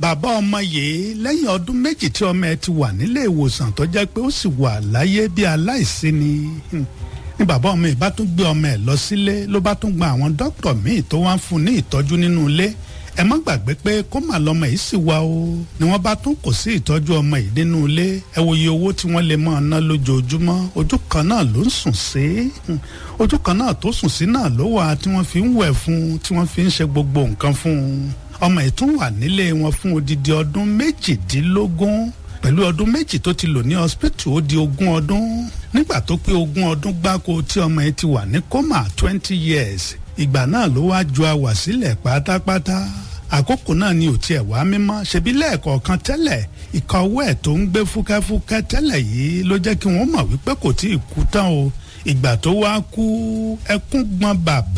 bàbá ọmọ yìí lẹ́yìn ọdún méjì tí ọmọ ẹ ti wà nílé ìwòsàn tó jẹ́ pé ó sì wà láyé bí aláìsí ni ní bàbá ọmọ yìí bá tún gbé ọmọ ẹ lọ sílé ló bá tún gba àwọn dókítà míì tó wá ń fún ní ìtọ́jú nínú ilé ẹ má gbàgbé pé kó mà lọmọ yìí sì wá o ni wọ́n bá tún kò sí ìtọ́jú ọmọ yìí nínú ilé ẹ wo iye owó tí wọ́n lè máa ná lójoojúmọ́ ojú kan náà ló ń sùn sí ojú kan náà tó sùn sí náà ló wà tí wọ́n fi ń wẹ̀ fún tí wọ́n fi ń ṣe gbogbo nǹkan fún un ọmọ yìí tún wà nílé wọn fún odidi ọdún méjìdínlógún pẹ̀lú ọdún méjì tó ti lò ní hospital ó di ogún ọdún nígbà tó pé ogún ọdún gbáko tí ọmọ yìí ti wà ní coma twenty years ìgbà náà ló wá ju àwà sílẹ̀ pátápátá àkókò náà ni ò tiẹ̀ wá mímọ́ ṣebí lẹ́ẹ̀kọ̀ọ̀kan tẹ́lẹ̀ ìka ọwọ́ ẹ̀ tó ń gbé fúkẹ́fúkẹ́ tẹ́lẹ̀ yìí ló jẹ́ kí wọ́n mọ̀ wípé kò tí ì kú tán o ìgbà tó wá kú ẹkún gbọ́n bàbá